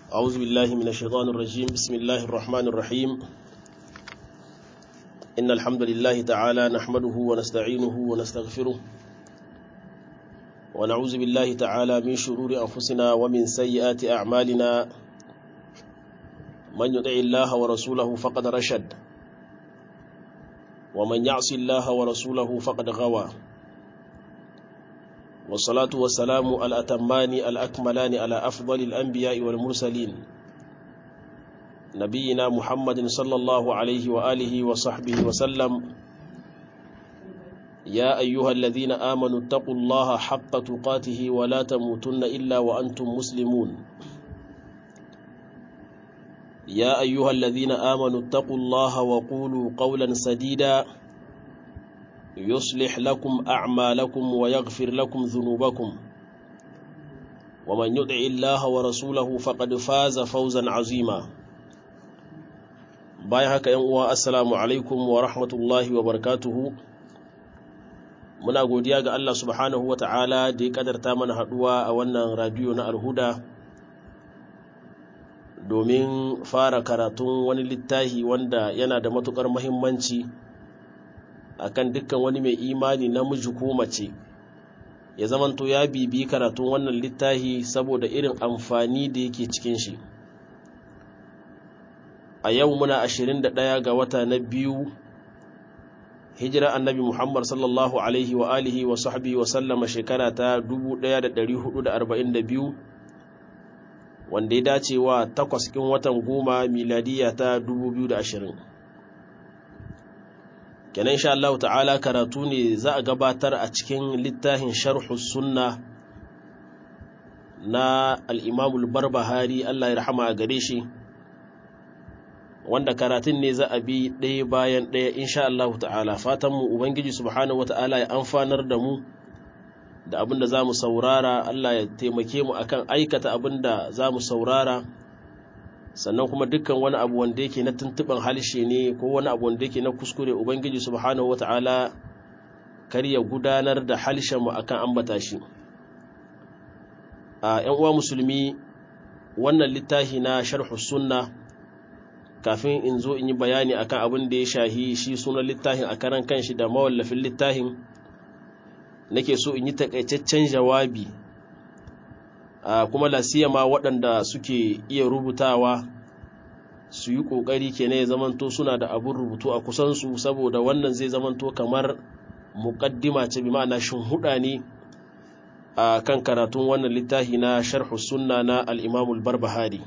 أعوذ بالله من الشيطان الرجيم بسم الله الرحمن الرحيم إن الحمد لله تعالى نحمده ونستعينه ونستغفره ونعوذ بالله تعالى من شرور أنفسنا ومن سيئات أعمالنا من يطع الله ورسوله فقد رشد ومن يعص الله ورسوله فقد غوى والصلاة والسلام الأتمان الأكملان على أفضل الأنبياء والمرسلين نبينا محمد صلى الله عليه وآله وصحبه وسلم يا أيها الذين آمنوا اتقوا الله حق تقاته ولا تموتن إلا وأنتم مسلمون يا أيها الذين آمنوا اتقوا الله وقولوا قولا سديدا يصلح لكم أعمالكم ويغفر لكم ذنوبكم ومن يدع الله ورسوله فقد فاز فوزا عظيما بايهك ينقوى السلام عليكم ورحمة الله وبركاته muna godiya ga Allah subhanahu wa ta'ala da ya kadarta mana haduwa a wannan radiyo na alhuda domin fara karatun wani littafi wanda yana da matukar mahimmanci akan dukkan wani mai imani namiji ko mace ya zamanto ya bibi karatun wannan littafi saboda irin amfani da yake cikin shi a yau muna 21 ga wata na biyu hijira annabi Muhammad sallallahu alaihi wa alihi wa sahbihi wa sallama shekara ta 1442 wanda ya dace wa takwas kin watan goma miladiya ta 2020 kenan insha Allah ta'ala karatu ne za a gabatar a cikin littafin sharhu sunna na al-Imam al-Barbahari Allah ya rahama a gare shi wanda karatun ne za a bi ɗaya bayan ɗaya insha Allah ta'ala fatanmu Ubangiji subhanahu wata'ala ya amfanar da mu da abinda za mu saurara Allah ya taimake mu akan aikata abinda za mu saurara sannan kuma dukkan wani abu wanda yake na tuntuɓin halshe ne ko wani abu wanda yake na kuskure Ubangiji subhanahu wata'ala kar ya gudanar da halshenmu akan ambata shi a 'yan uwa musulmi wannan littafi na sharhu sunna kafin in zo in yi bayani akan abin da ya shahi shi sunan littafin a karan kanshi da mawallafin littafin nake so in yi takaitaccen jawabi a kuma lasiyama waɗanda suke iya rubutawa su yi ƙoƙari ke ya zamanto suna da abin rubutu a kusansu saboda wannan zai zamanto kamar muƙaddima ce bi ma'ana huɗa ne a kan karatun wannan littafi na sharhu sunna na al'imamul barbahari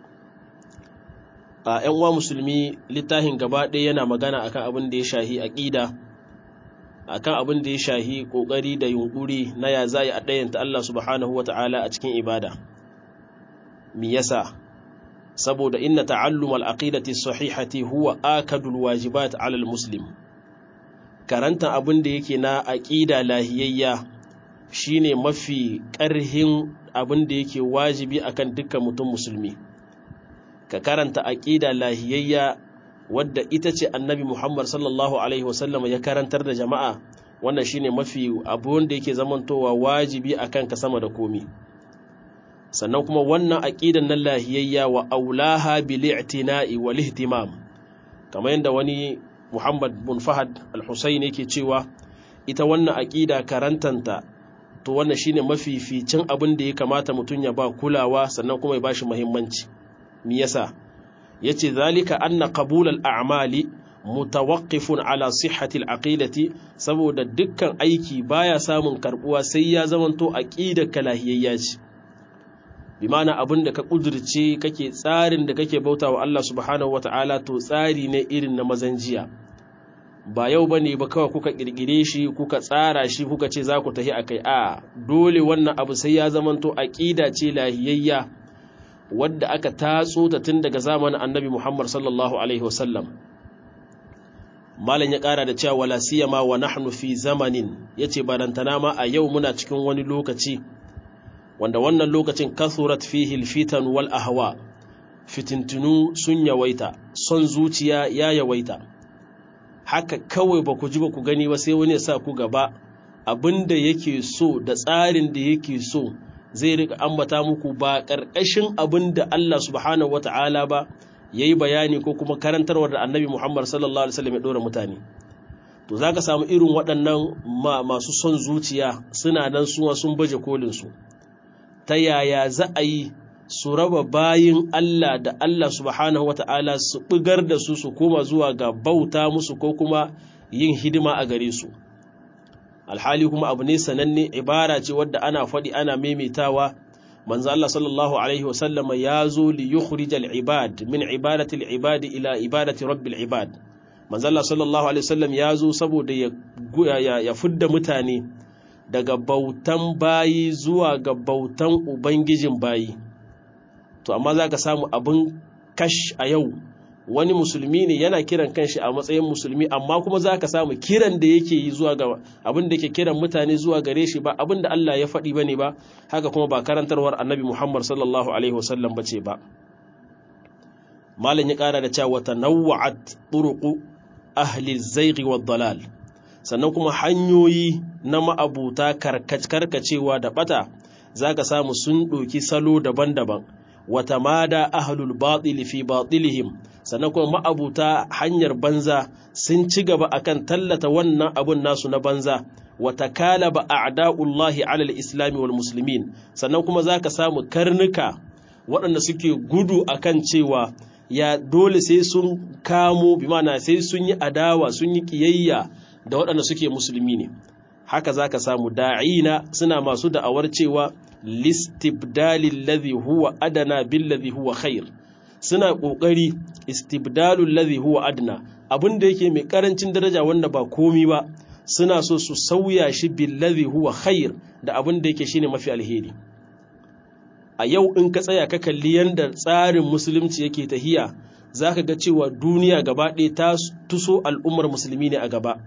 a ‘yan uwa musulmi littafin gaba ɗaya yana magana akan abin da ya shahi aƙida akan abin da ya shahi ƙoƙari da yunƙuri na ya za a ɗayanta Allah subhanahu wa ta'ala a cikin ibada mi yasa saboda inna ta'allum al-aqidati sahihati huwa akadul wajibat 'ala al-muslim karanta abin da yake na aqida lahiyayya shine mafi ƙarhin abin da yake wajibi akan dukkan mutum musulmi ka karanta aƙida lahiyayya wadda ita ce annabi Muhammad sallallahu Alaihi wasallam ya karantar da jama'a wannan shine mafi abu wanda yake zamantowa wajibi a kanka sama da komi sannan kuma wannan aƙidan nan lahiyayya wa aulaha bil i'tina'i wal ihtimam kamar yadda wani Muhammad bin Fahad al-Husayn yake cewa ita wannan aƙida karantanta to wannan shine mafificin abin da ya kamata mutum ya ba kulawa sannan kuma ya bashi muhimmanci me yasa yace zalika anna qabul al-a'mali mutawaqqifun ala sihhati al-aqidati saboda dukkan aiki baya samun karbuwa sai ya zamanto aqidar kalahiyayya ce bi ma'ana abinda ka kudurce kake tsarin da kake bautawa Allah subhanahu wata'ala to tsari ne irin na mazanjiya ba yau bane ba kawai kuka kirkire shi kuka tsara shi kuka ce za ku tafi akai a dole wannan abu sai ya zamanto aqida ce lahiyayya wadda aka tatso ta tun daga zamanin annabi Muhammad sallallahu Alaihi wasallam. Malam ya ƙara da cewa wala siyama wa nahnu fi zamanin ya ce barantana ma a yau muna cikin wani lokaci wanda wannan lokacin kasurat fihil fitan wal ahwa fitintunu sun yawaita son zuciya ya yawaita haka kawai ba ku ji ba ku gani ba sai wani ya sa ku gaba abin da yake so da tsarin da yake so zai rika ambata muku ba ƙarƙashin abin da Allah subhanahu wata'ala ba yayi bayani ko kuma karantarwar da Annabi Muhammad sallallahu alaihi wasallam ya dora mutane to zaka samu irin waɗannan masu son zuciya suna nan suwa sun baje kolin su ta yaya za a yi su raba bayin Allah da Allah subhanahu wata'ala su bugar da su su koma zuwa ga bauta musu ko kuma yin hidima a gare su alhali kuma abu ne sananne ibara ce wadda ana faɗi ana maimaitawa manzo Allah sallallahu alaihi wasallama ya zo li yukhrijal ibad min ibadati al-ibad ila ibadati rabbil ibad manzo Allah sallallahu alaihi wasallam ya zo saboda ya ya fudda mutane daga bautan bayi zuwa ga bautan ubangijin bayi to amma zaka samu abin kash a yau wani musulmi ne yana kiran kanshi a matsayin musulmi amma kuma za ka samu kiran da yake yi zuwa ga abin da ke kiran mutane zuwa gare shi ba abin da Allah ya faɗi bane ba haka kuma ba karantarwar annabi Muhammad sallallahu alaihi wasallam bace ba malam ya ƙara da cewa tanawwa'at turuqu ahli zaighi wad dalal sannan kuma hanyoyi na ma'abuta karkacewa da bata zaka samu sun ɗoki salo daban-daban wata mada ahlul batil fi batilihim sannan kuma ma'abuta hanyar banza sun ci gaba akan tallata wannan abun nasu na banza wata kalaba a'da'ullahi alal islami wal muslimin sannan kuma zaka samu karnuka waɗanda suke gudu akan cewa ya dole sai sun kamo bi mana sai sun yi adawa sun yi kiyayya da waɗanda suke musulmi ne haka zaka samu da'ina suna masu da'awar cewa listibdalil ladhi huwa adana bil ladhi huwa khair suna kokari istibdalul ladhi huwa adna abinda yake mai karancin daraja wanda ba komi ba suna so su sauya shi bil ladhi huwa khair da abinda yake shine mafi alheri a yau in ka tsaya ka kalli yanda tsarin musulunci yake tahiya zaka ga cewa duniya gaba ɗaya ta tuso al'ummar musulmi ne a gaba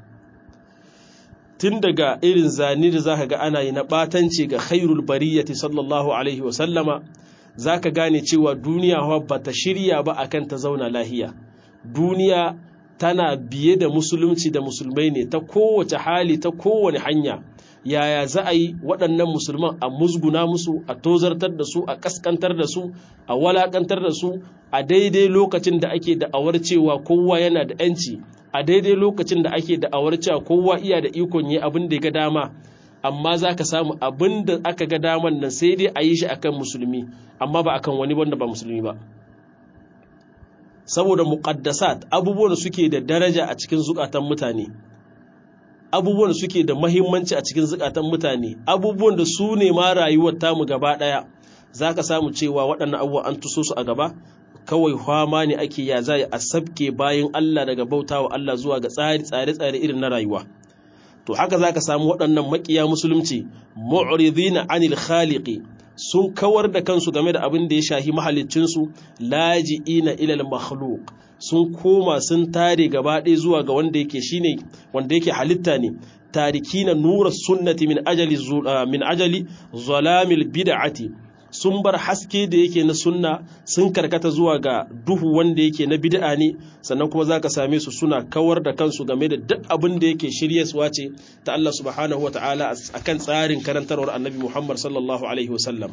tun daga irin zane da zaka ga ana yi na ɓatanci ga khairul bariyati sallallahu alaihi wa sallama zaka gane cewa duniya ba ta shirya ba akan ta zauna lahiya duniya tana biye da musulunci da musulmai ne ta kowace hali ta kowane hanya yaya za a yi waɗannan musulman a musguna musu a tozartar da su a kaskantar da su a walakantar da su a daidai lokacin da ake da'awar cewa kowa yana da 'yanci a daidai lokacin da ake da'awar cewa kowa iya da ikon yi abin da ya ga dama amma za ka samu abin da aka ga daman nan sai dai a yi shi akan musulmi amma ba akan wani wanda ba musulmi ba saboda muqaddasat abubuwan suke da daraja a cikin zukatan mutane abubuwan suke da mahimmanci a cikin zukatan mutane abubuwan da su ne ma rayuwar tamu gaba daya za ka samu cewa waɗannan abubuwa an tuso su a gaba kawai fama ne ake ya za a sabke bayan Allah daga bauta wa Allah zuwa ga tsari tsare-tsare irin na rayuwa to haka za ka samu waɗannan makiya musulunci mu'ridina anil khaliqi sun kawar da kansu game da abin da ya shahi mahaliccinsu laji'ina ilal makhluq sun koma sun tare gaba ɗaya zuwa ga wanda yake shine wanda yake halitta ne tarikina nura sunnati min ajali min ajali zalamil bid'ati sun bar haske da yake na sunna sun karkata zuwa ga duhu wanda yake na bid'a ne sannan kuma zaka same su suna kawar da kansu game da duk abin da yake shiryaswa ce ta Allah subhanahu wataala akan tsarin karantarwar Annabi Muhammad sallallahu alaihi wasallam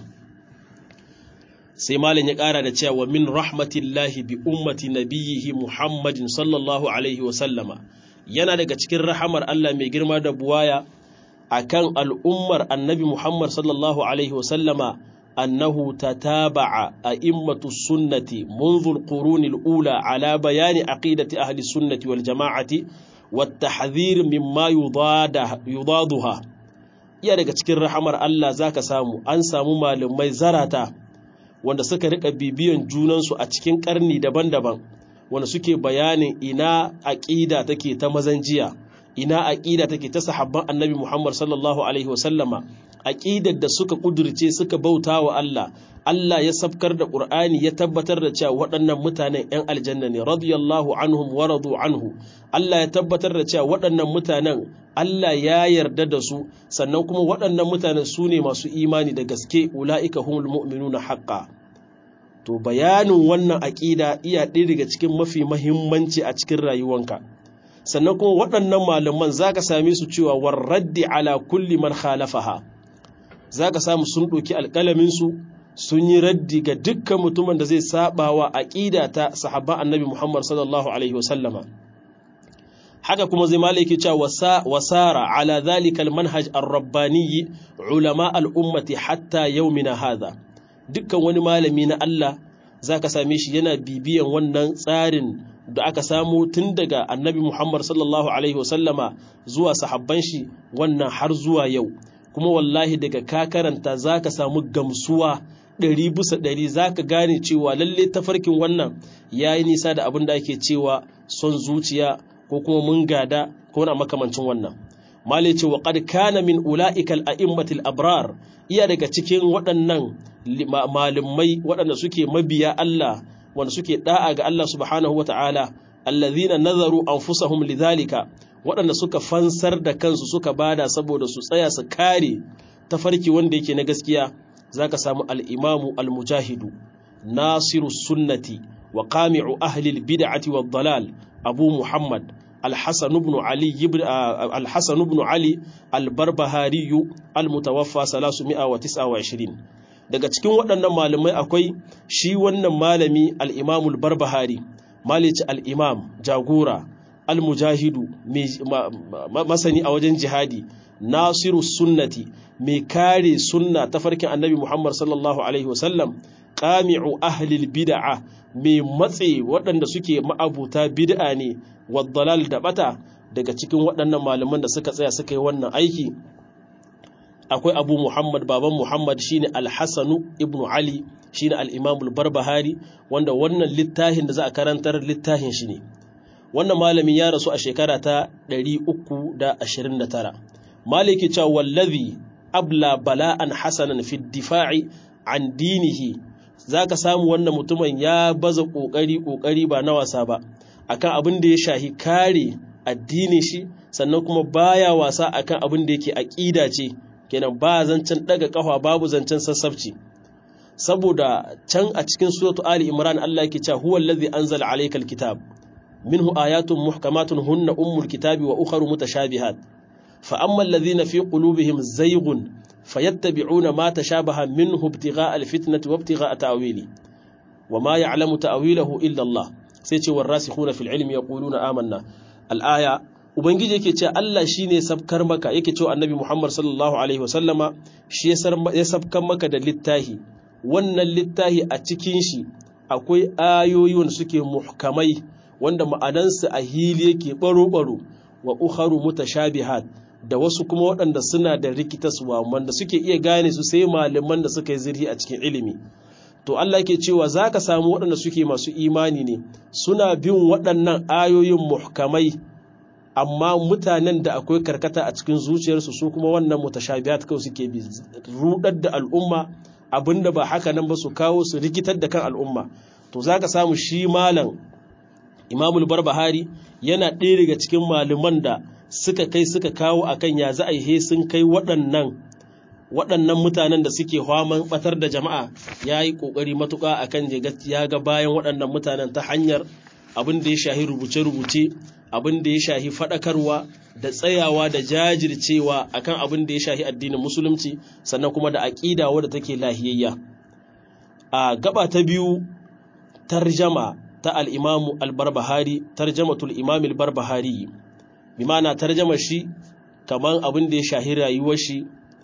sai malam ya ƙara da cewa min rahmatillahi bi ummati nabiyhi Muhammadin sallallahu alaihi wasallama yana daga cikin rahamar Allah mai girma da buwaya akan al'ummar Annabi Muhammad sallallahu alaihi wasallama أنه تتابع أئمة السنة منذ القرون الأولى على بيان عقيدة أهل السنة والجماعة والتحذير مما يضادها iya daga cikin rahamar Allah zaka samu an samu malamai zarata wanda suka rika bibiyan junansu a cikin karni daban-daban wanda suke bayanin ina aqida take ta mazanjiya ina aqida take ta sahabban annabi Muhammad sallallahu alaihi wasallama aqidar da suka kudurce suka bauta wa Allah Allah ya sabkar da Qur'ani ya tabbatar da cewa waɗannan mutanen ‘yan aljanna ne radiyallahu anhum wa radu anhu Allah ya tabbatar da cewa waɗannan mutanen Allah ya yarda da su sannan kuma waɗannan mutanen su ne masu imani da gaske ula'ika humul mu'minuna haqqa to bayanin wannan aqida iya ɗaya daga cikin mafi mahimmanci a cikin rayuwanka sannan kuma waɗannan malaman zaka same su cewa warraddi ala kulli man khalafaha za ka samu sun ɗauki alƙalaminsu sun yi raddi ga dukkan mutumin da zai saba wa aƙida ta sahabban annabi Muhammad sallallahu alaihi wasallama haka kuma zai malaki cewa wasara ala zalika almanhaj ar-rabbani ulama al-ummati hatta yawmina hadha dukkan wani malami na Allah zaka same shi yana bibiyan wannan tsarin da aka samu tun daga annabi Muhammad sallallahu alaihi wasallama zuwa sahabban shi wannan har zuwa yau kuma wallahi daga ka karanta zaka samu gamsuwa ɗari bisa ɗari za ka gane cewa lalle tafarkin wannan ya yi nisa da abin da ake cewa son zuciya ko kuma mun gada ko na makamancin wannan male ce wa qad kana min ula'ikal a'immatil abrar iya daga cikin waɗannan malumai waɗanda suke mabiya Allah wanda suke da'a ga Allah subhanahu wata'ala allazina nazaru anfusahum lidhalika waɗanda suka fansar da kansu suka bada saboda su tsaya su kare tafarki wanda yake na gaskiya zaka samu al-imamu al-mujahidu nasiru sunnati wa qami'u ahli al-bid'ati wad-dalal abu muhammad al-hasan ibn ali ibn al-hasan ibn ali al-barbahari al-mutawaffa 329 daga cikin waɗannan malamai akwai shi wannan malami al-imamu al-barbahari malici al-imam jagora al-mujahidu masani a wajen jihadi nasiru sunnati mai kare sunna ta farkin annabi Muhammad sallallahu alaihi wasallam qami'u ahlil bid'a mai matse waɗanda suke ma'abuta bid'a ne waddalal da bata daga cikin waɗannan malaman da suka tsaya suka yi wannan aiki akwai Abu Muhammad baban Muhammad shine Al-Hasan ibn Ali shine al-Imam al-Barbahari wanda wannan littafin da za a karantar littafin shi ne wannan malami ya rasu a shekara ta 329 maliki cewa wallazi abla bala'an hasanan fi difa'i an dinihi zaka samu wannan mutumin ya baza kokari kokari ba na wasa ba akan abin da ya shahi kare addinin shi sannan kuma baya wasa akan abin da yake aqida ce kenan ba zancen daga kafa babu zancen sassabci saboda can a cikin suratu ali imran Allah yake cewa huwa allazi anzala alaykal kitab minhu ayatun muhkamatun hunna ummul kitabi wa ukharu mutashabihat فأما الذين في قلوبهم زيغ فيتبعون ما تشابه منه ابتغاء الفتنة وابتغاء تأويله وما يعلم تأويله إلا الله سيتي والراسخون في العلم يقولون آمنا الآية ubangiji yake cewa Allah shine sabkar maka yake cewa annabi Muhammad sallallahu alaihi wasallama shi ya sabkar maka da littahi wannan littahi a cikin shi akwai ayoyi wanda suke muhkamai wanda ma'anansu a hili yake baro-baro wa ukharu mutashabihat da wasu kuma waɗanda suna da rikitaswa wanda suke iya gane su sai malaman da suka yi zirhi a cikin ilimi to Allah ke cewa za ka samu waɗanda suke masu imani ne suna bin waɗannan ayoyin muhkamai amma mutanen da akwai karkata a cikin zuciyarsu su kuma wannan mutashabihat kawai suke bi rudar da al'umma abinda ba haka nan ba su kawo su rikitar da kan al'umma to za ka samu shi malam imamul barbahari yana ɗaya daga cikin malaman da suka kai suka kawo akan ya za a yi sun kai waɗannan waɗannan mutanen da suke haman batar da jama'a ya yi ƙoƙari matuƙa akan ya ga bayan waɗannan mutanen ta hanyar abin da ya shahi rubuce-rubuce abin da ya shahi faɗakarwa da tsayawa da jajircewa akan abin da ya shahi addinin musulunci sannan kuma da aƙida wadda take lahiyayya a gaba ta biyu tarjama ta al'imamu al-barbahari tarjamatul imam al-barbahari bi ma'ana tarjama shi kamar abin da ya shahi rayuwar shi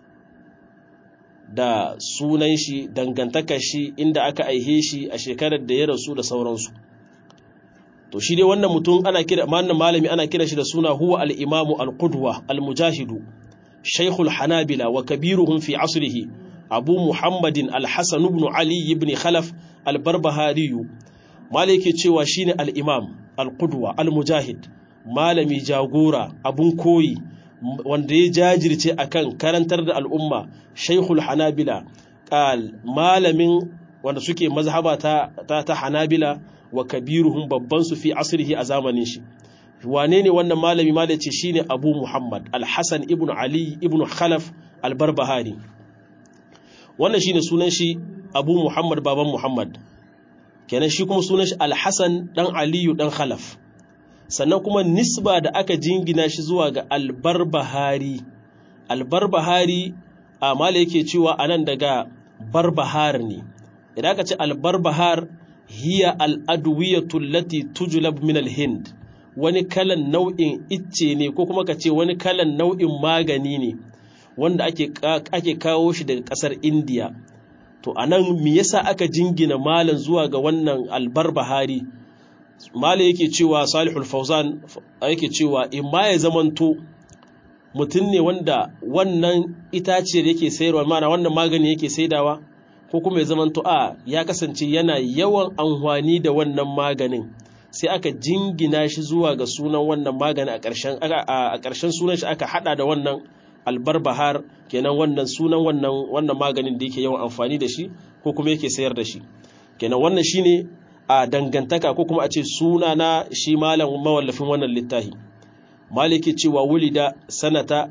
da sunan shi dangantakar shi inda aka aihe shi a shekarar da ya rasu da sauransu to shi dai wannan mutum ana kira wannan malami ana kira shi da suna huwa al-imamu al-qudwa al-mujahidu shaykhul hanabila wa kabiruhum fi asrihi abu muhammadin al-hasan ibn ali ibn khalaf al-barbahari malaki cewa shine al-imam al-qudwa al-mujahid malami jagora abun koyi wanda ya jajirce akan karantar da al'umma shaykhul hanabila qal malamin wanda suke mazhaba ta ta, ta hanabila wa kabiruhum babban su fi asrihi a zamanin shi wane ne wannan malami malaci shine abu muhammad al-hasan ibn ali ibn khalaf al-barbahari wannan shine sunan shi abu muhammad baban muhammad kenan shi kuma sunan shi al-hasan dan aliyu dan khalaf sannan kuma nisba da aka jingina shi zuwa ga albarbahari albarbahari a mala yake cewa anan daga barbahar ne idan ka ce albarbahar hiya al'adwiyatu lati tujlab min al-hind wani kalan nau'in icce ne ko kuma ka ce wani kalan nau'in magani ne wanda ake ake kawo shi daga kasar indiya to anan me yasa aka jingina malan zuwa ga wannan albarbahari malam yake cewa salihul fauzan yake cewa in ma ya zamanto mutum ne wanda wannan itaciyar yake sayarwa mana wannan magani yake saidawa ko kuma ya zamanto a ya kasance yana yawan amfani da wannan maganin sai aka jingina shi zuwa ga sunan wannan magani a ƙarshen sunan shi aka hada da wannan albarbahar kenan wannan sunan wannan wannan maganin da yake yawan amfani da shi ko kuma yake sayar da shi kenan wannan shine a dangantaka ko kuma a ce suna na shi malam mawallafin wannan littafi maliki cewa wulida sanata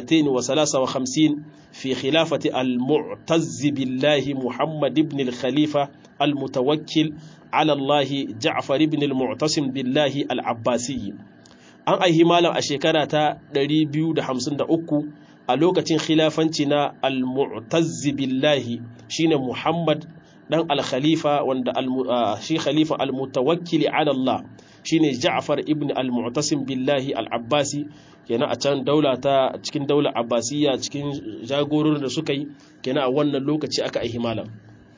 253 fi khilafati al-mu'tazz billahi muhammad ibn al-khalifa al-mutawakkil ala allah ja'far ibn al-mu'tasim billahi al-abbasi an aihi malam a shekara ta 253 a lokacin khilafanci na al-mu'tazz billahi shine muhammad dan al-khalifa wanda shi khalifa al-mutawakkili ala Allah shine Ja'far ibn al-Mu'tasim billahi al-Abbasi kenan a can daula ta cikin daular Abbasiyya cikin jagororin da suka yi kenan a wannan lokaci aka aihi malam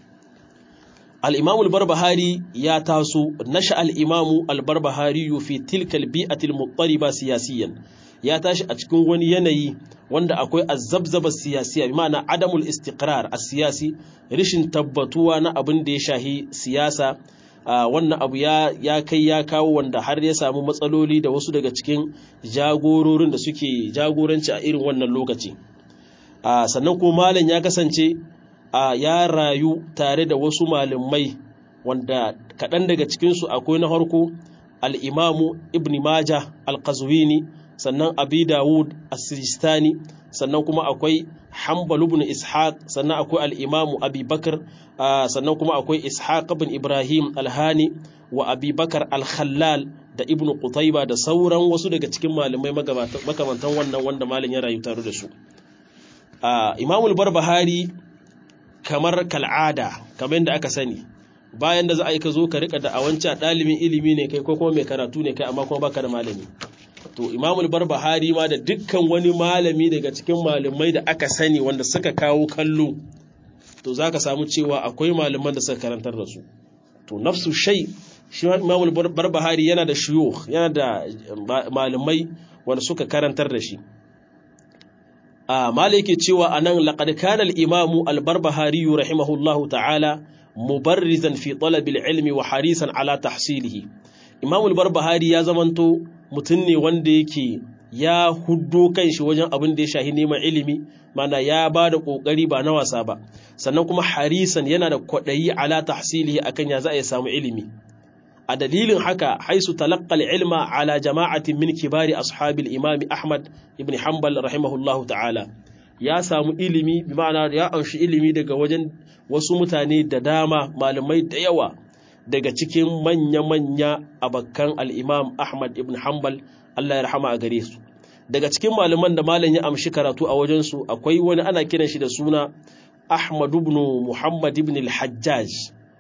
al-Imam al-Barbahari ya taso nasha al-Imam al-Barbahari fi tilka al-bi'ati al-muttariba siyasiyan ya tashi a cikin wani yanayi wanda akwai azzabzaba siyasiya bi ma'ana adamul istiqrar as-siyasi rishin tabbatuwa na abin da ya shahi siyasa wannan abu ya ya kai ya kawo wanda har ya samu matsaloli da wasu daga cikin jagororin da suke jagoranci a irin wannan lokaci sannan kuma malam ya kasance ya rayu tare da wasu malamai wanda kaɗan daga cikinsu akwai na harko al-imamu ibn majah al-qazwini sannan abi dawud as-sistani sannan kuma akwai hanbal ibn ishaq sannan akwai al-imamu abi bakar sannan kuma akwai ishaq ibn ibrahim al-hani wa abi bakar al-khallal da ibn qutayba da sauran wasu daga cikin malamai makamantan wannan wanda malam ya rayu tare da su imamu al-barbahari kamar kal'ada kamar yadda aka sani bayan da za a yi ka zo ka rika da awanci ɗalibin ilimi ne kai ko kuma mai karatu ne kai amma kuma baka da malami to imamul barbahari ma da dukkan wani malami daga cikin malamai da aka sani wanda suka kawo kallo to za ka samu cewa akwai malaman da suka karantar da su to nafsu shai shi imamul barbahari yana da shiyo yana da malamai wanda suka karantar da shi a malaki cewa anan laqad kana al-imamu al-barbahari rahimahullahu ta'ala mubarrizan fi talab al-ilmi wa harisan ala tahsilihi imamul barbahari ya zamanto mutum ne wanda yake ya huddo kanshi wajen abin da ya shahi neman ilimi mana ya ba da ƙoƙari ba na wasa ba sannan kuma harisan yana da kwaɗayi ala tahsilihi akan ya za a samu ilimi a dalilin haka haisu talaqqal ilma ala jama'atin min kibari ashabil imami ahmad ibn hanbal rahimahullahu ta'ala ya samu ilimi bi ma'ana ya amshi ilimi daga wajen wasu mutane da dama malamai da yawa daga cikin manya-manya abakan al'imam Ahmad ibn Hanbal Allah ya rahama a gare su. Daga cikin malaman da malam ya amshi karatu a wajensu akwai wani ana kiran shi da suna Ahmad ibn Muhammad ibn al-Hajjaj,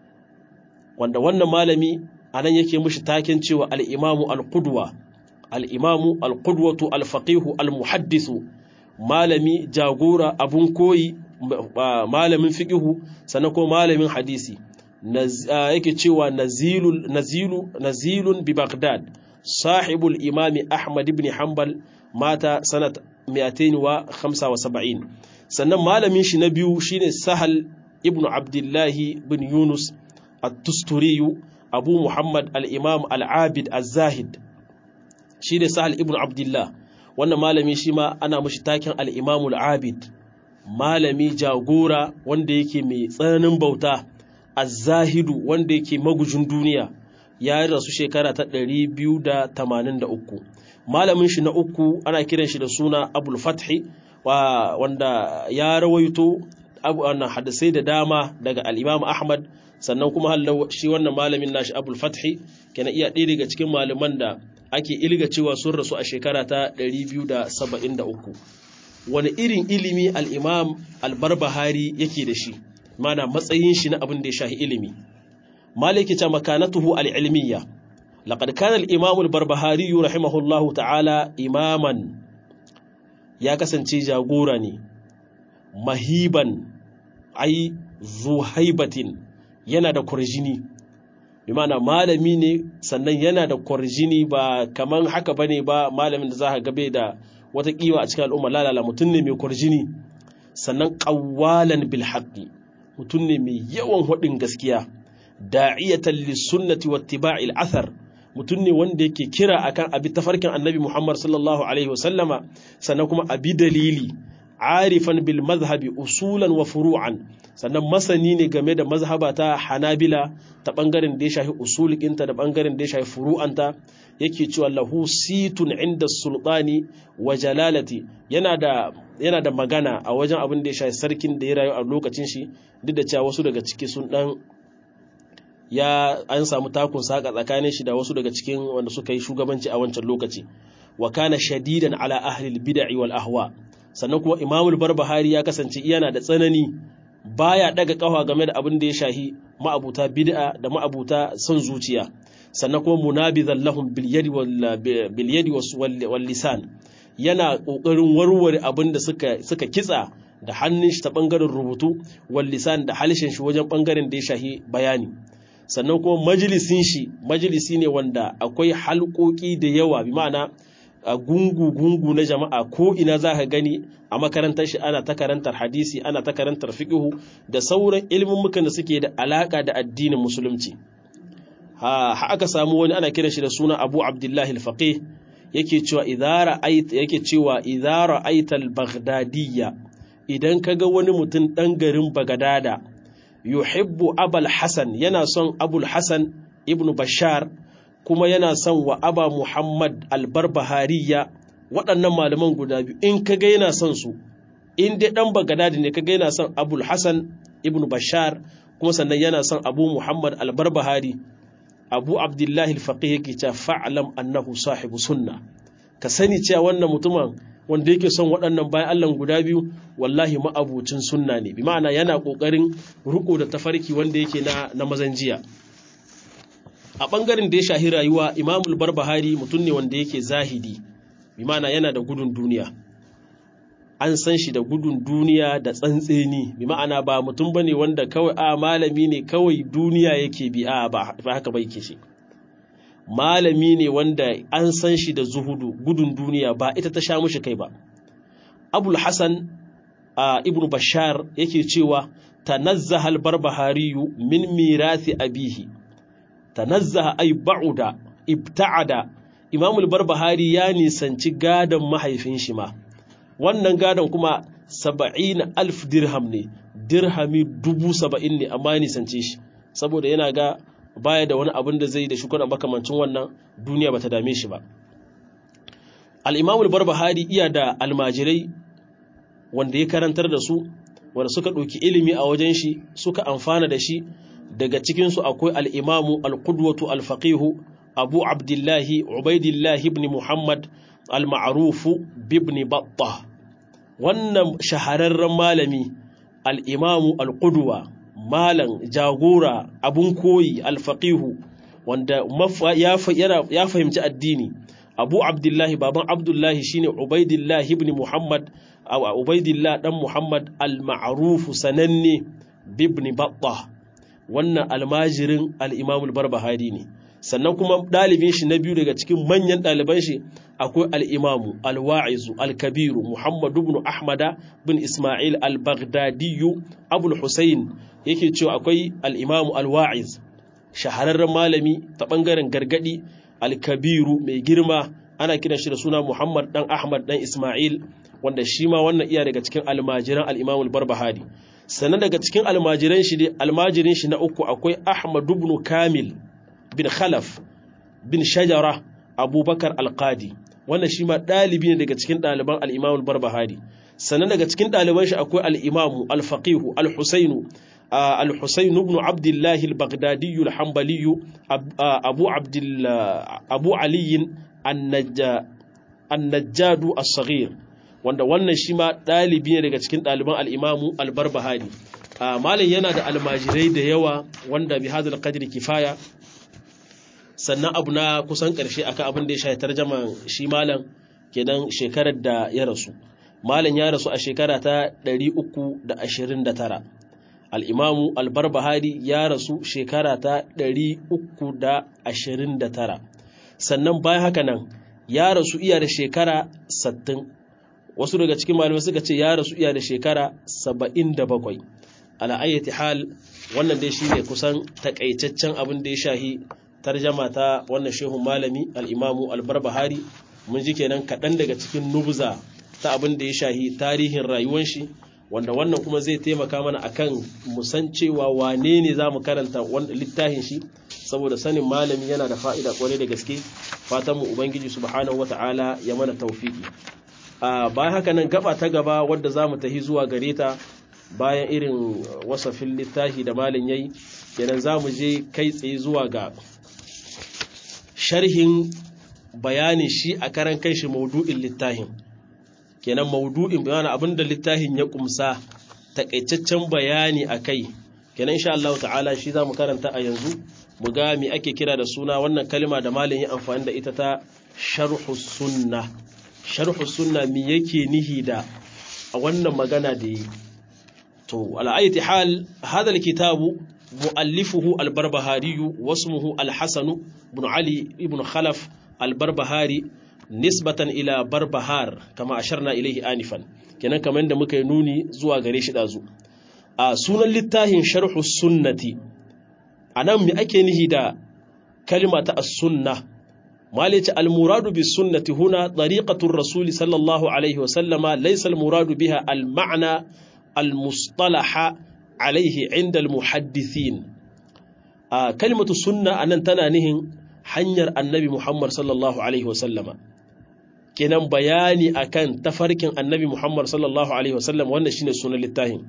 wanda wannan malami a nan yake mushi taken cewa al'imamu al-Qudwa, al'imamu al-Qudwatu al-Faqihu al-Muhaddisu, malami jagora abun koyi, malamin fiƙihu, sannan ko malamin hadisi. yake cewa nazilun bi Baghdad sahibul imami Ahmad ibn Hanbal mata sanat 275 sannan malamin shi na biyu shine Sahal ibn Abdullahi bin Yunus at-Tusturi Abu Muhammad al-Imam al-Abid az-Zahid shine Sahal ibn Abdullah wannan malami shi ma ana mashi taken al-Imam al-Abid malami jagora wanda yake mai tsananin bauta az-Zahidu wanda yake magujin duniya ya rasu shekara ta 283 malamin shi na uku ana kiran shi da suna Abul Fathi wanda ya rawaito wannan hadisai da dama daga al-Imam Ahmad sannan kuma shi wannan malamin nashi Abul Fathi kana iya ɗaya daga cikin malaman da ake ilga cewa sun rasu a shekara ta 273 wani irin ilimi al-imam al-barbahari yake da shi mana matsayin shi na abin da ya shahi ilimi maliki ta makanatuhu al-ilmiyya laqad kana al-imam al-barbahari rahimahullahu ta'ala imaman ya kasance jagora ne mahiban ai zuhaibatin yana da kurjini bi mana malami ne sannan yana da kurjini ba kaman haka bane ba malamin da za ka gabe da wata kiwa a cikin al'umma lalala mutum ne mai kurjini sannan qawwalan bil haqqi mutum ne mai yawan hudin gaskiya da'iyatan lis sunnati wattiba'il athar mutum ne wanda yake kira akan abi tafarkin annabi Muhammad sallallahu alaihi wasallama sannan kuma abi dalili arifan bil mazhabi usulan wa furu'an sannan masani ne game da mazhaba ta hanabila ta bangaren da ya shafi usulikinta da bangaren da ya shafi furu'anta yake cewa lahu situn inda sultani wa jalalati yana da yana da magana a wajen abin da ya shafi sarkin da ya rayu a lokacin shi duk da cewa wasu daga ciki sun dan ya an samu takun saka tsakanin shi da wasu daga cikin wanda suka yi shugabanci a wancan lokaci wa kana shadidan ala ahli bid'i wal ahwa sannan kuma imamul barbahari ya kasance yana da tsanani baya daga kafa game da abin da ya shahi ma'abuta bid'a da ma'abuta son zuciya sannan kuma munabizan lahum bil yadi wal bil yadi wal lisan yana kokarin warware abin da suka suka kitsa da hannun shi ta bangaren rubutu wal lisan da halishin shi wajen bangaren da ya shahi bayani sannan kuma majalisin shi majalisi ne wanda akwai halƙoƙi da yawa bi ma'ana a gungu-gungu na jama'a ko ina za ka gani a makarantar shi ana ta karantar hadisi ana ta karantar fiqhu da sauran ilmummukan da suke da alaka da addinin musulunci ha aka samu wani ana kiran shi da suna Abu Abdullahi al-Faqih yake cewa idara ait yake cewa idara aital baghdadiyya idan kaga wani mutum dan garin Bagdada yuhibbu Abul Hasan yana son Abul Hasan ibn Bashar kuma yana son wa aba Muhammad albarbahariya waɗannan malaman guda biyu in ka ga yana son su in dai ɗan bagadadi ne ka ga yana son abul hassan ibn bashar kuma sannan yana son abu muhammad albarbahari abu abdullahi alfaqih yake cewa fa'lam annahu sahibu sunna ka sani cewa wannan mutumin wanda yake son waɗannan bayan Allah guda biyu wallahi ma'abucin sunna ne bi ma'ana yana ƙoƙarin riko da tafarki wanda yake na na mazan jiya a ɓangaren da ya shahi rayuwa imamul barbahari mutum ne wanda yake zahidi bi ma'ana yana da gudun duniya an san shi da gudun duniya da tsantseni bi ma'ana ba mutum bane wanda kawai a malami ne kawai duniya yake bi a ba haka ba yake shi malami ne wanda an san shi da zuhudu gudun duniya ba ita ta sha mushi kai ba abul hasan a ibn bashar yake cewa tanazzaha al-barbahariyu min mirathi abihi tanazzaha ay ba'uda ibta'ada imamul barbahari ya nisanci gadon mahaifin shi ma wannan gadon kuma saba'in alf dirham ne dirhami dubu saba'in ne amma ya nisance shi saboda yana ga baya da wani abin da zai da shukuna makamancin wannan duniya bata dame shi ba al-imamul barbahari iya da almajirai wanda ya karantar da su wanda suka ɗauki ilimi a wajen shi suka amfana da shi daga cikinsu akwai al'imamu al-qudwatu al-faqihu abu abdullahi ubaidillahi ibn muhammad al-ma'arufu bibni batta wannan shahararren malami al'imamu al-qudwa malam jagora abun koyi al-faqihu wanda ya fahimci addini abu abdullahi baban abdullahi shine ubaidillahi ibn muhammad ubaidillah dan muhammad al-ma'arufu sananne bibni batta wannan almajirin al'imamul barbahari ne sannan kuma ɗalibin shi na biyu daga cikin manyan ɗaliban shi akwai al'imamu alwa'izu alkabiru muhammadu bin ahmada bin ismail al-baghdadiyu abul hussein yake cewa akwai al'imamu alwa'iz shahararren malami ta ɓangaren gargaɗi alkabiru mai girma ana kiran shi da suna muhammad ɗan ahmad ɗan ismail wanda shi ma wannan iya daga cikin almajiran al'imamul barbahari sannan daga cikin almajiran shi almajirin shi na uku akwai Ahmad ibn Kamil bin Khalaf bin Shajara Abubakar Al-Qadi wannan shi ma dalibi ne daga cikin daliban al-Imam al-Barbahari sannan daga cikin daliban shi akwai al-Imam al-Faqih al-Husayn al-Husayn ibn Abdullah al-Baghdadi al-Hanbali Abu Abdullah Abu Ali an-Najjad as-Saghir wanda wannan shi ma ɗalibi ne daga cikin ɗaliban al'imamu albarbahari malam yana da almajirai da yawa wanda bi hadal qadri kifaya sannan abu na kusan ƙarshe akan abin da ya shafi tarjaman shi malam kenan shekarar da ya rasu malam ya rasu a shekara ta 329 al'imamu albarbahari ya rasu shekara ta 329 sannan bayan haka nan ya rasu iya da shekara 60 wasu daga cikin malamai suka ce ya rasu iya da shekara 77 ala'ayyati hal wannan dai shine kusan takaitaccen abin da ya shahi tarjama ta wannan shehun malami al'imamu albarbahari mun ji kenan kaɗan daga cikin nubza ta abin da ya shahi tarihin rayuwan shi wanda wannan kuma zai taimaka mana akan musan cewa wane ne za mu karanta littafin shi saboda sanin malami yana da fa'ida kwarai da gaske fatanmu ubangiji subhanahu wata'ala ya mana taufiki a bayan haka nan gaba ta gaba wadda za mu tahi zuwa gare ta bayan irin wasafin littafi da malin yayi kenan za mu je kai tsaye zuwa ga sharhin bayanin shi a karan kai shi maudu'in littafin kenan maudu'in bayani abinda littafin ya kumsa takaitaccen bayani akai kenan insha Allah ta'ala shi zamu karanta a yanzu mu ga me ake kira da suna wannan kalma da malamin ya amfani da ita ta sharhu sunna sharhu sunna me yake nihi da a wannan magana da yi to ala ayati hal hadha alkitabu muallifuhu albarbahari wasmuhu alhasan ibn ali ibn khalaf albarbahari nisbatan ila barbahar kama asharna ilaihi anifan kenan kamar da muka yi nuni zuwa gare shi dazu a sunan littafin sharhu sunnati anan me ake nihi da kalma ta as-sunna malice al-muradu bis sunnati huna tariqatu ar-rasul sallallahu alaihi wa sallama laysa al-muradu biha al-ma'na al-mustalaha alaihi inda al-muhaddithin a kalmatu sunna anan tana nihin hanyar annabi Muhammad sallallahu alaihi wa sallama kenan bayani akan tafarkin annabi Muhammad sallallahu alaihi wasallam wannan shine sunan littafin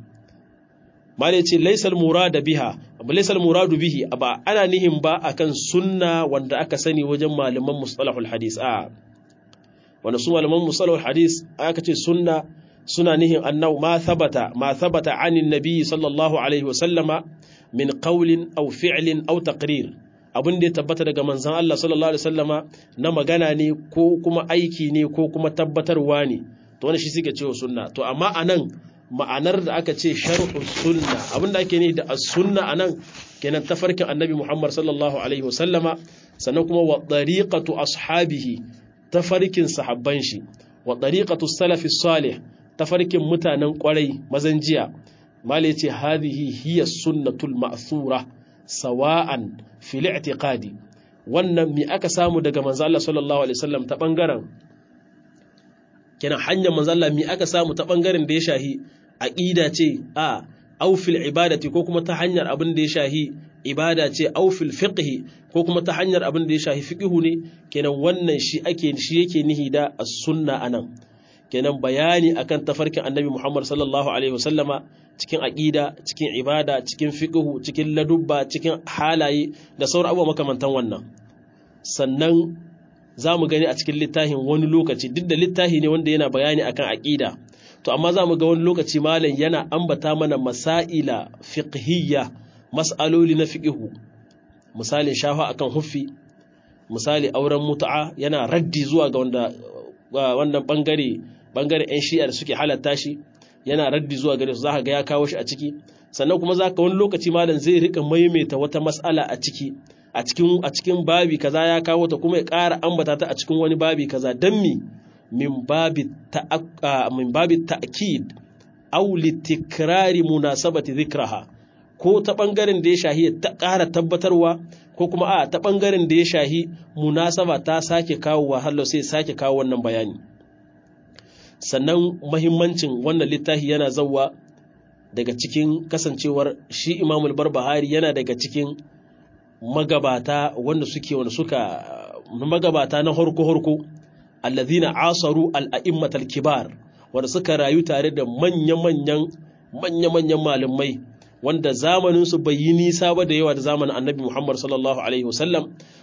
malai ce laysal murada biha abu laysal muradu bihi ba ana nihin ba akan sunna wanda aka sani wajen malaman mustalahul hadis a wanda su malaman mustalahul hadis aka ce sunna suna nihin annau ma thabata ma thabata anin nabi sallallahu alaihi wasallama min qawlin aw fi'lin aw taqrir abin da ya tabbata daga manzan Allah sallallahu Alaihi wasallama na magana ne ko kuma aiki ne ko kuma tabbatarwa ne to wani shi suke cewa sunna to amma a nan ma'anar da aka ce sharhu sunna abin da ake ne da sunna a nan kenan tafarkin annabi Muhammad sallallahu Alaihi wasallama sannan kuma wa ɗariƙatu ashabihi tafarkin sahabban shi wa ɗariƙatu salafi salih tafarkin mutanen ƙwarai mazan jiya mala ce hadhihi hiya sunnatul ma'thura sawa'an fil i'tiqadi wannan mi aka samu daga manzo Allah sallallahu alaihi wasallam ta bangaren kenan hanyar manzo Allah mi aka samu ta bangaren da ya shahi aqida ce a aw fil ibadati ko kuma ta hanyar abin da ya shahi ibada ce aw fil fiqhi ko kuma ta hanyar abin da ya shahi fiqhu ne kenan wannan shi ake shi yake nihi da as-sunna anan kenan bayani akan tafarkin annabi Muhammad sallallahu alaihi wasallama cikin aqida cikin ibada cikin fiqhu cikin ladubba cikin halaye da sauran abubuwa makamantan wannan sannan zamu gani a cikin littafin wani lokaci duk da littafi ne wanda yana bayani akan aqida to amma zamu ga wani lokaci malam yana ambata mana masaila fiqhiyya mas'aloli na fiqhu misalin shafa akan huffi misali auren mutu'a yana raddi zuwa ga wanda wannan bangare bangaren 'yan shi'a da suke halatta shi yana raddi zuwa gare su za ga ya kawo shi a ciki sannan kuma za ka wani lokaci malam zai rika maimaita wata mas'ala a ciki a cikin a cikin babi kaza ya kawo ta kuma ya ƙara ambata ta a cikin wani babi kaza dan mi min babi min babi ta'kid aw litikrari munasabati dhikraha ko ta bangaren da ya shahi ta ƙara tabbatarwa ko kuma a ta bangaren da ya shahi munasaba ta sake kawo wahala sai sake kawo wannan bayani sannan mahimmancin wannan littafi yana zauwa daga cikin kasancewar shi imamul barbahari yana daga cikin magabata wanda suke wanda suka magabata na horko-horko allazina asaru al'a'immatal kibar wanda suka rayu tare da manya-manyan manya-manyan malamai wanda zamaninsu bai yi nisa ba da yawa da zamanin annabi Muhammad sallallahu alaihi wasallam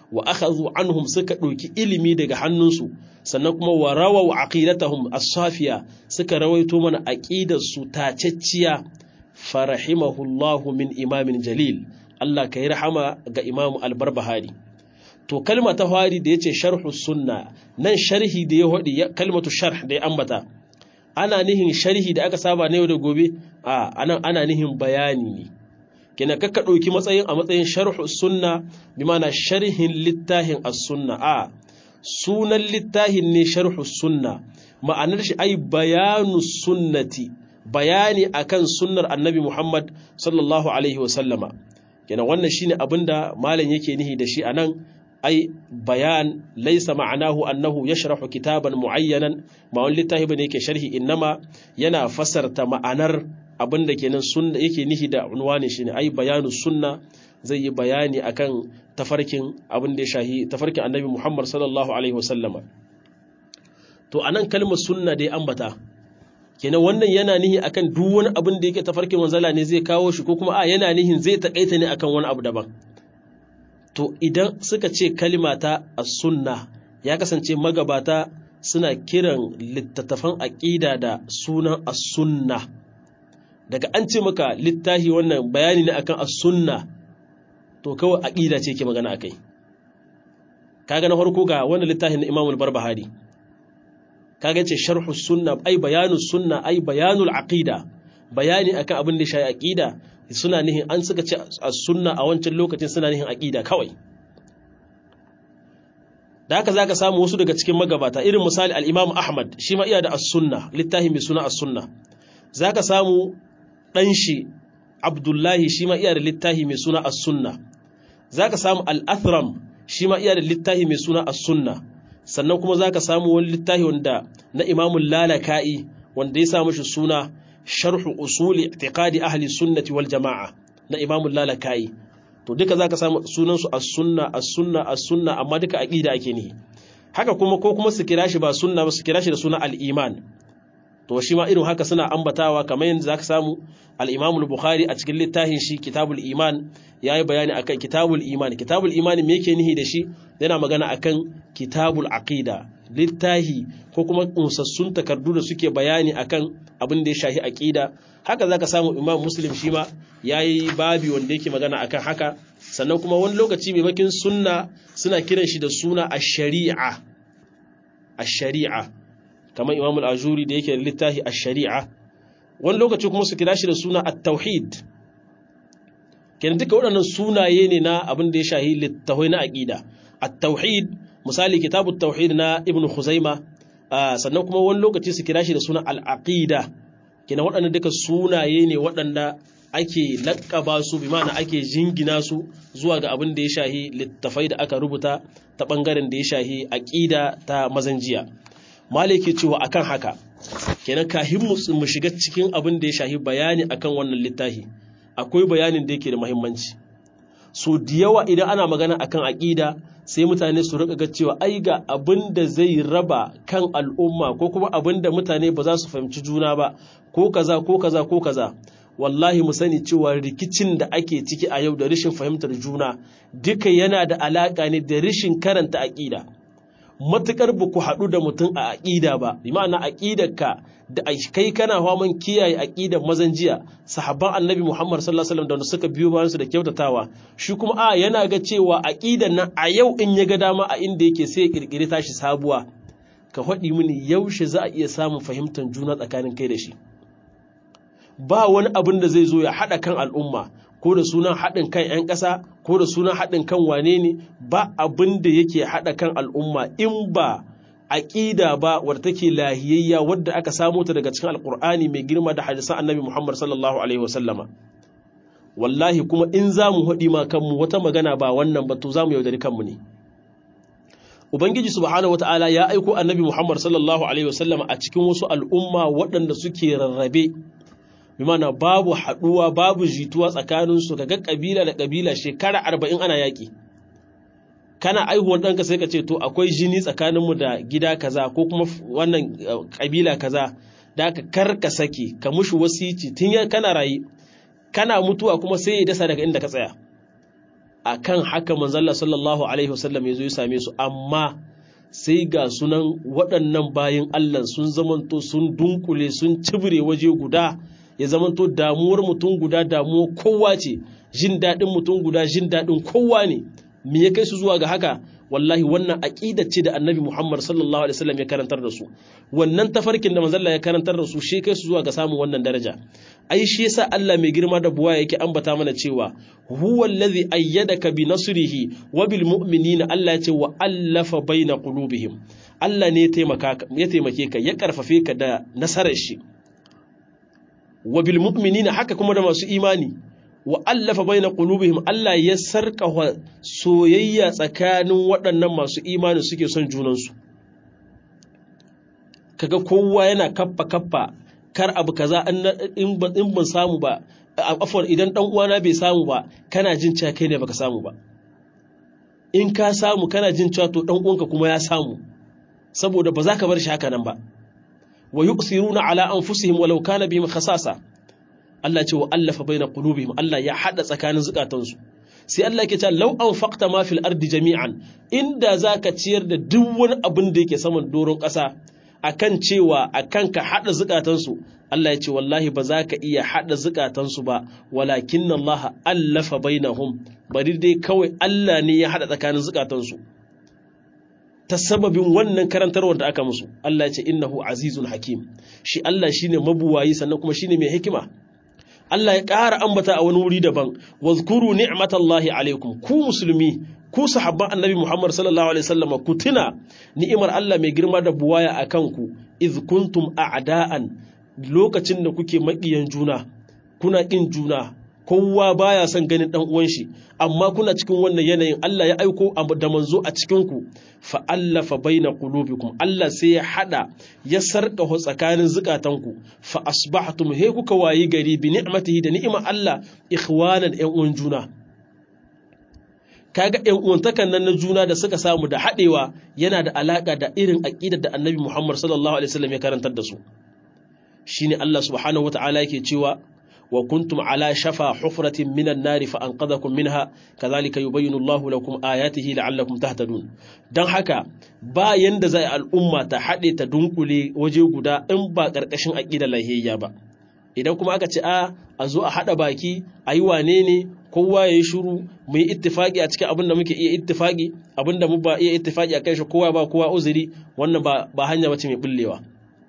wa akhadhu anhum suka ɗauki ilimi daga hannunsu sannan kuma wa rawaw aqidatahum as-safiya suka rawaito mana aqidar su tacecciya farahimahullahu min imamin jalil Allah kai rahama ga Imam al-Barbahari to kalma ta fari da yace sharhu sunna nan sharhi da ya hodi kalmatu sharh da ya ambata ana nihin sharhi da aka saba na yau da gobe a anan ana nihin bayani ne kina kakka ɗauki matsayin a matsayin sharhu sunna bi mana sharhin littahin as-sunna a sunan littahin ne sharhu sunna ma'anar shi ai bayanu sunnati bayani akan sunnar annabi Muhammad sallallahu alaihi wa sallama kina wannan shine abinda malam yake nihi da shi anan ai bayan laisa ma'anahu annahu yashrahu kitaban muayyanan ma wani littafi bane yake sharhi innama yana fasarta ma'anar abinda kenan sunna yake nihi da unwani shine ai bayanu sunna zai yi bayani akan tafarkin abin da ya shahi tafarkin annabi Muhammad sallallahu alaihi wasallama to anan kalmar sunna da ya ambata kenan wannan yana nihi akan duk wani abin da yake tafarkin manzala ne zai kawo shi ko kuma a yana nihin zai takaita ne akan wani abu daban to idan suka ce kalima ta as-sunna ya kasance magabata suna kiran littattafan aqida da sunan as-sunna daga an ce maka littafi wannan bayani ne akan as-sunna to kawai aqida ce ke magana akai kaga na farko ga wannan littafin na Imam al-Barbahari kaga ce sharhu sunna ai bayanu sunna ai bayanul aqida bayani akan abin da shi aqida suna nihin an suka ce as-sunna a wancan lokacin suna nihin aqida kawai da haka zaka samu wasu daga cikin magabata irin misali al-Imam Ahmad shi ma iya da as-sunna littafi mai suna as-sunna zaka samu dan shi Abdullahi shi ma iya da littafi mai suna as-sunna zaka samu al-Athram shi ma iya da littafi mai suna as-sunna sannan kuma zaka samu wani littafi wanda na Imam Lalaka'i wanda ya samu shi suna sharhu usuli i'tiqadi ahli sunnati wal jama'a na Imam Lalaka'i to duka zaka samu sunan su as-sunna as-sunna as-sunna amma duka aqida ake nihi haka kuma ko kuma su kira shi ba sunna ba su kira shi da suna al-iman to shi ma irin haka suna ambatawa kamar yadda zaka samu al-Imam al-Bukhari a cikin littafin shi Kitabul Iman yayi bayani akan Kitabul Iman Kitabul Iman me yake nihi da shi yana magana akan Kitabul Aqida littahi ko kuma unsassun takardu da suke bayani akan abin da ya shahi aqida haka zaka samu Imam Muslim shi ma yayi babi wanda yake magana akan haka sannan kuma wani lokaci maimakin sunna suna kiran shi da suna ash-shari'a ash-shari'a kamar Imam al-Ajuri da yake littafi ash-shari'a wani lokaci kuma su kira shi da suna at-tauhid kenan duka waɗannan sunaye ne na abin da ya shahi littafai na aqida at-tauhid misali kitabut tauhid na ibn khuzaima sannan kuma wani lokaci su kira shi da suna al-aqida kenan waɗannan duka sunaye ne waɗanda ake laƙaba su bi ma'ana ake jingina su zuwa ga abin da ya shahi littafai da aka rubuta ta ɓangaren da ya shahi aqida ta mazanjiya maliki cewa akan haka kenan kahin mu shiga cikin abin da ya shahi bayani akan wannan littafi akwai bayanin da yake da muhimmanci so da yawa idan ana magana akan aqida sai mutane su rika ga cewa ai ga abin da zai raba kan al'umma ko kuma abin da mutane ba za su fahimci juna ba ko kaza ko kaza ko kaza wallahi mu sani cewa rikicin da ake ciki a yau da rashin fahimtar juna duka yana da alaka ne da rashin karanta aqida matukar ba ku haɗu da mutum a aƙida ba bi ma'ana aƙidarka da kai kana faman kiyaye aƙidar mazan jiya sahabban annabi muhammad sallallahu alaihi wasallam da suka biyo bayan su da kyautatawa shi kuma a yana ga cewa aƙidar nan a yau in ya ga dama a inda yake sai ya kirkiri tashi sabuwa ka faɗi mini yaushe za a iya samun fahimtar juna tsakanin kai da shi ba wani abin da zai zo ya haɗa kan al'umma ko da sunan haɗin kan 'yan ƙasa ko da sunan haɗin kan wane ne ba abin da yake haɗa kan al'umma in ba aƙida ba wadda take lahiyayya wadda aka samo ta daga cikin alƙur'ani mai girma da hadisan annabi muhammad sallallahu alaihi wasallama wallahi kuma in za mu haɗi ma kanmu wata magana ba wannan ba to za mu yaudari kanmu ne ubangiji subhanahu wata'ala ya aiko annabi muhammad sallallahu alaihi wasallama a cikin wasu al'umma waɗanda suke rarrabe bimana babu haɗuwa babu jituwa tsakaninsu kaga ƙabila da ƙabila shekara arba'in ana yaƙi kana aihuwan ɗanka sai ka ce to akwai jini tsakaninmu da gida kaza ko kuma wannan ƙabila kaza da ka kar ka sake ka mushi wasici tun ya kana rayu kana mutuwa kuma sai ya dasa daga inda ka tsaya akan haka manzalla sallallahu alaihi wasallam ya zo ya same su amma sai ga sunan waɗannan bayan Allah sun zamanto sun dunkule sun cibire waje guda ya zamanto damuwar mutum guda damuwar kowa ce jin daɗin mutum guda jin daɗin kowa ne me ya kai su zuwa ga haka wallahi wannan aqida ce da annabi Muhammad sallallahu alaihi wasallam ya karantar da su wannan tafarkin da manzalla ya karantar da su shi kai su zuwa ga samun wannan daraja ai shi yasa Allah mai girma da buwa yake ambata mana cewa huwa allazi ayyadaka bi nasrihi wa bil mu'minina Allah ya ce wa allafa baina qulubihim Allah ne ya taimaka ya taimake ka ya karfafe ka da nasarar shi wa bil mu'minina haka kuma da masu imani wa allafa baina qulubihim Allah ya sarka soyayya tsakanin waɗannan masu imani suke son junansu kaga kowa yana kaffa kaffa kar abu kaza in ban samu ba afwan idan dan uwana bai samu ba kana jin cewa kai ne baka samu ba in ka samu kana jin cewa to dan uwanka kuma ya samu saboda ba za ka bar shi haka nan ba wa yuqsiruna ala anfusihim walau kana bihim khasasa Allah ce wa allafa baina qulubihim Allah ya hada tsakanin zukatansu sai Allah yake cewa law anfaqta ma fil ardi jami'an inda zaka ciyar da duk wani abin da yake saman doron ƙasa akan cewa akan ka hada zukatansu Allah ya ce wallahi ba za ka iya hada zukatansu ba walakin Allah allafa bainahum bari dai kawai Allah ne ya hada tsakanin zukatansu ta sababin wannan karantarwar da aka musu Allah ya ce innahu azizun hakim shi Allah shine mabuwayi sannan kuma shine mai hikima Allah ya ƙara ambata a wani wuri daban wazkuru ni'matallahi alaikum ku musulmi ku sahabban annabi Muhammad sallallahu alaihi wasallam ku tuna ni'imar Allah mai girma da buwaya akan ku iz kuntum a'da'an lokacin da kuke maƙiyan juna kuna ƙin juna kowa baya son ganin dan uwan shi amma kuna cikin wannan yanayin Allah ya aiko da manzo a cikin ku fa allafa baina qulubikum Allah sai ya hada ya sarka tsakanin zukatanku fa asbahtum he kuka wayi gari bi ni'matihi da ni'imar Allah ikhwanan ƴan uwan juna kaga ƴan uwantakan nan na juna da suka samu da hadewa yana da alaka da irin aqidar da Annabi Muhammad sallallahu alaihi wasallam ya karantar da su shine Allah subhanahu wataala yake cewa وكنتم على شفا حفرة من النار فأنقذكم منها كذلك يبين الله لكم آياته لعلكم تهتدون dan haka ba yanda zai al'umma ta haɗe ta dunkule waje guda in ba ƙarƙashin aƙidar lahiyya ba idan kuma aka ce a a zo a haɗa baki a yi wane ne kowa ya yi shuru mu yi ittifaƙi a cikin abin da muke iya ittifaƙi abin da mu ba iya ittifaƙi a kai shi kowa ba kowa uzuri wannan ba hanya bace mai bullewa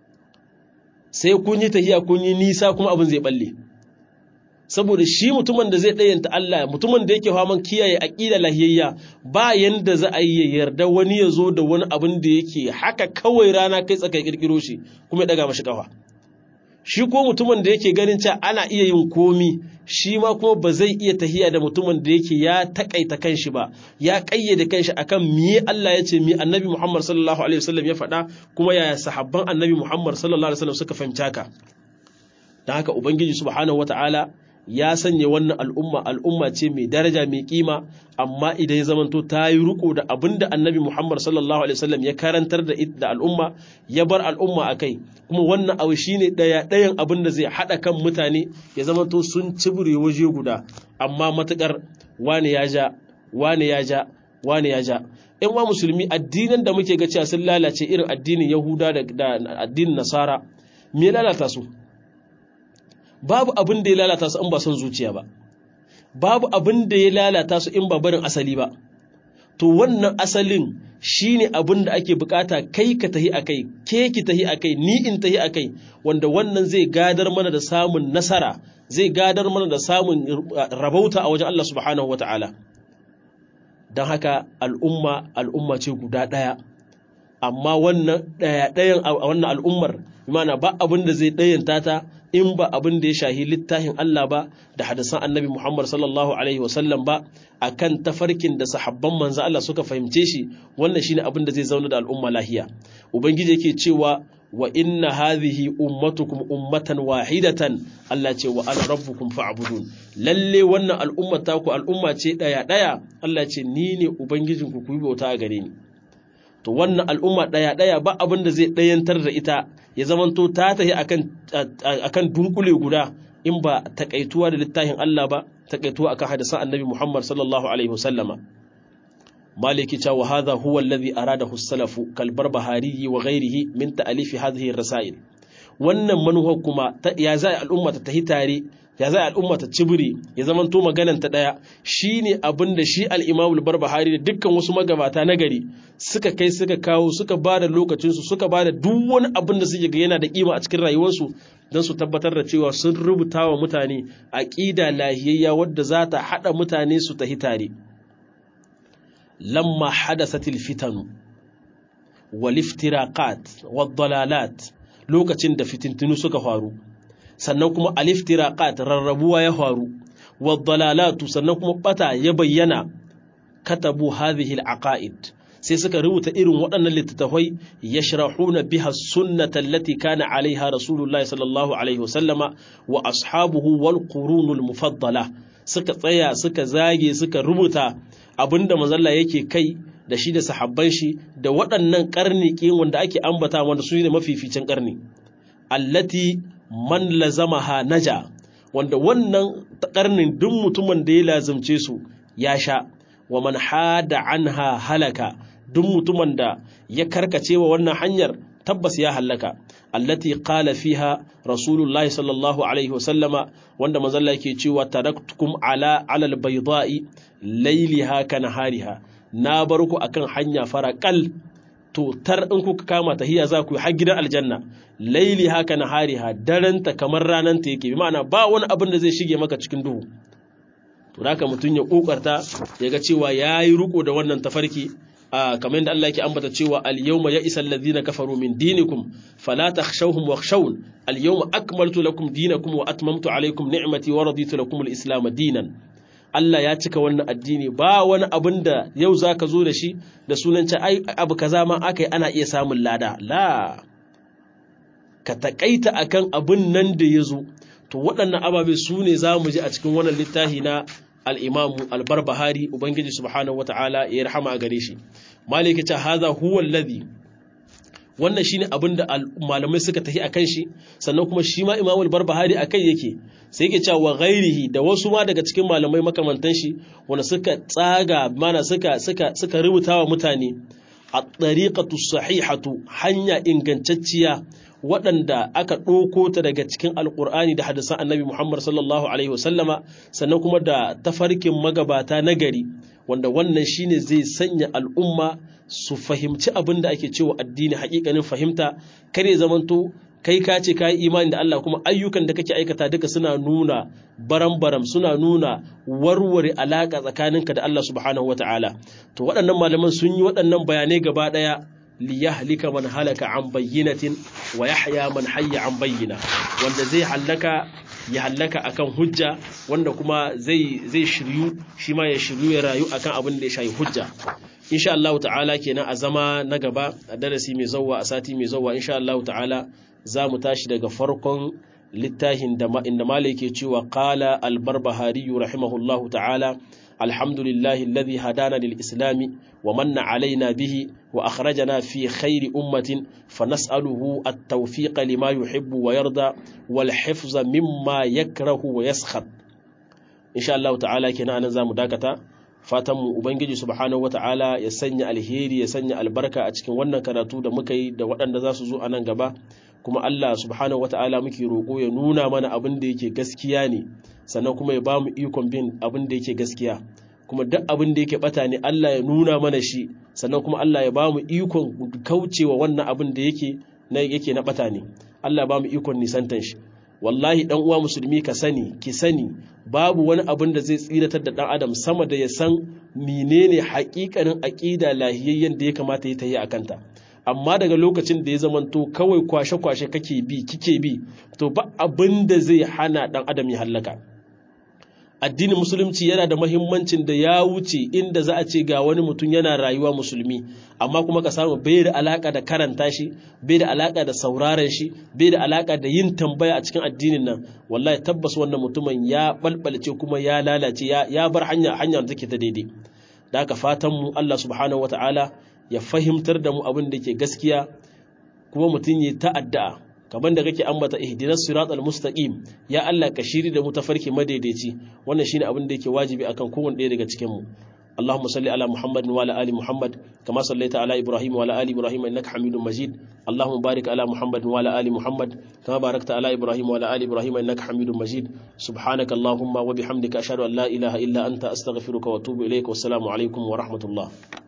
sai kun yi tahiya kun yi nisa kuma abin zai balle saboda shi mutumin da zai ɗayanta Allah mutumin da yake faman kiyaye aƙida lahiyayya ba yanda za a yi yarda wani ya zo da wani abin da yake haka kawai rana kai tsakai kirkiro shi kuma ya daga mashi kafa shi ko mutumin da yake ganin cewa ana iya yin komi shi ma kuma ba zai iya tahiya da mutumin da yake ya takaita kanshi ba ya kayyade kanshi akan miye Allah ya ce mi annabi Muhammad sallallahu alaihi wasallam ya faɗa kuma yaya sahabban annabi Muhammad sallallahu alaihi wasallam suka fahimci haka dan haka ubangiji subhanahu wataala ya sanya wannan al'umma al'umma ce mai daraja mai kima amma idan ya zamanto ta yi riko da abin da annabi Muhammad sallallahu alaihi wasallam ya karantar da da al'umma ya bar al'umma a kai kuma wannan abu shine daya dayan abin da zai hada kan mutane ya zamanto sun cibire waje guda amma matukar wani ya ja wani ya ja wani ya ja ƴan wa musulmi addinin da muke ga cewa sun lalace irin addinin Yahuda da addinin Nasara me ya lalata su babu abin da ya lalata su in ba son zuciya ba babu abin da ya lalata su in ba barin asali ba to wannan asalin shine abin da ake bukata kai ka tahi akai ke ki tahi akai ni in tahi akai wanda wannan zai gadar mana da samun nasara zai gadar mana da samun rabauta a wajen Allah subhanahu wataala don haka al'umma al'umma ce guda ɗaya amma wannan ɗaya-ɗayan a wannan al'ummar imana ba abin da zai ɗayanta ta in ba abin da ya shahi littafin Allah ba da hadisan annabi Muhammad sallallahu Alaihi wasallam ba a kan tafarkin da sahabban manzo Allah suka fahimce shi wannan shine abin da zai zauna da al'umma lahiya ubangiji yake cewa wa inna hadhihi ummatukum ummatan wahidatan Allah ce wa ana rabbukum fa'budun lalle wannan al'umma ta ku al'umma ce daya daya Allah ce ni ne ubangijinku ku yi bauta a gare ni to wannan al'umma ɗaya ɗaya ba abin da zai ɗayantar da ita ya zamanto ta tafi akan akan dunkule guda in ba takaituwa da littafin Allah ba takaituwa akan hadisan annabi Muhammad sallallahu alaihi wasallama maliki ta wa hadha huwa alladhi aradahu as-salafu kal barbahari wa ghayrihi min ta'alif hadhihi ar-rasail wannan manuhar kuma ya za al'umma ta tahi tare ya za al'umma ta cibiri ya zamanto maganan ta daya shine abin da shi al-Imam al-Barbahari da dukkan wasu magabata na gari suka kai suka kawo suka bada lokacin su suka bada duk wani abin da suke ga yana da kima a cikin rayuwarsu don su tabbatar da cewa sun rubuta wa mutane aqida lahiyayya wadda za ta hada mutane su tahi tare lamma hadathatil fitanu wal iftiraqat wad dalalat lokacin da fitintunu suka faru sannan kuma aliftiraqat rarrabuwa ya faru wadalalatu sannan kuma bata ya bayyana katabu hadhihi alaqaid sai suka rubuta irin waɗannan littattafai yashrahuna biha sunnata allati kana alaiha rasulullahi sallallahu alaihi wasallama wa ashabuhu wal qurunul mufaddala suka tsaya suka zage suka rubuta abinda manzalla yake kai da shi da sahabban shi da waɗannan ƙarni wanda ake ambata wanda su ne mafificin ƙarni allati man lazamaha naja wanda wannan karnin duk mutumin da ya lazimce su ya sha wa man hada anha halaka duk mutumin da ya karkace wa wannan hanyar tabbas ya halaka allati qala fiha rasulullahi sallallahu alaihi wasallama wanda manzalla yake cewa taraktukum ala alal bayda'i layliha kanahariha na bar ku akan hanya farakal to tar in kuka kama tahiya za ku yi har gidan aljanna laili haka na hariha daranta kamar rananta yake bi ma'ana ba wani abin da zai shige maka cikin duhu to haka mutum ya kokarta ya ga cewa yayi riko da wannan tafarki a kamar yadda Allah yake ambata cewa al-yawma ya'isa alladhina kafaru min dinikum fala takhshawhum wakhshawun al-yawma akmaltu lakum dinakum wa atmamtu alaykum ni'mati wa raditu lakum al-islam dinan Allah ya cika wannan addini ba wani abin da yau za ka zo da shi da sunan ai abu kaza ma aka yi ana iya samun lada la ka taƙaita akan abin nan da ya zo to waɗannan ababe su ne za mu ji a cikin wannan littafi na al'imamu albarbahari ubangiji subhanahu wata'ala ya rahama a gare shi maliki ta haza huwa alladhi wannan shine abin da malamai suka tafi akan shi sannan kuma shi ma imamu albarbahari akai yake sai yake cewa ghairihi da wasu ma daga cikin malamai makamantan shi wanda suka tsaga mana suka suka suka rubuta wa mutane a tariqatu sahihatu hanya ingantacciya waɗanda aka ɗauko ta daga cikin alƙur'ani da hadisan annabi Muhammad sallallahu alaihi wasallama sannan kuma da tafarkin magabata na gari wanda wannan shine zai sanya al'umma su fahimci abin da ake cewa addini haƙiƙanin fahimta kare zamanto kai ka ce ka yi imani da Allah kuma ayyukan da kake aikata duka suna nuna baram-baram suna nuna warware alaƙa tsakaninka da Allah subhanahu wata'ala to waɗannan malaman sun yi waɗannan bayanai gaba ɗaya liyahlika man halaka an bayyinatin wa yahya man hayya an bayyina wanda zai hallaka ya hallaka akan hujja wanda kuma zai zai shiryu shi ma ya shiryu ya rayu akan abin da ya shayi hujja insha Allah ta'ala kenan a zama na gaba a darasi mai zawwa a sati mai zawwa insha Allah ta'ala za mu tashi daga farkon littafin da inda malai ke cewa qala al-barbahari rahimahullahu ta'ala alhamdulillahi alladhi hadana lil islami wa manna alaina bihi wa akhrajana fi khairi ummatin fanas'aluhu at-tawfiqa lima yuhibbu wa yarda wal hifza mimma yakrahu wa yaskhat insha Allah ta'ala kenan anan zamu dakata fatan mu ubangiji subhanahu wata'ala ya sanya alheri ya sanya albarka a cikin wannan karatu da muka yi da waɗanda za su zo a nan gaba kuma Allah subhanahu wata'ala muke roƙo ya nuna mana abin da yake gaskiya ne sannan kuma ya ba mu ikon bin abin da yake gaskiya kuma duk abin da yake bata ne Allah ya nuna mana shi sannan kuma Allah ya ba mu ikon kaucewa wannan abin da yake na yake na bata ne Allah ya ba mu ikon nisantan shi wallahi dan uwa musulmi ka sani ki sani babu wani abin da zai tsiratar da dan adam sama da ya san menene haƙiƙanin aqida lahiyayyen da ya kamata ya tayi akanta amma daga lokacin da ya zamanto kawai kwashe-kwashe kake bi kike bi to ba abin da zai hana dan adam ya hallaka addinin musulunci yana da mahimmancin da ya wuce inda za a ce ga wani mutum yana rayuwa musulmi amma kuma ka samu bai da alaka da karanta shi bai da alaka da sauraren shi bai da alaka da yin tambaya a cikin addinin nan wallahi tabbas wannan mutumin ya balbalce kuma ya lalace ya bar hanya hanya da take ta daidai da haka fatan mu Allah subhanahu wataala ya fahimtar da mu abin da ke gaskiya kuma mutum ya ta'adda kamar da kake ambata ihdinas siratal mustaqim ya Allah ka shiri da mu tafarki madaidaici wannan shine abin da yake wajibi akan kowanne ɗaya daga cikin mu اللهم صل على محمد وعلى ال محمد كما صليت على ابراهيم وعلى ال ابراهيم انك حميد مجيد اللهم بارك على محمد وعلى ال محمد كما باركت على ابراهيم وعلى ال ابراهيم انك حميد مجيد سبحانك اللهم وبحمدك اشهد ان لا اله الا انت استغفرك واتوب اليك والسلام عليكم ورحمه الله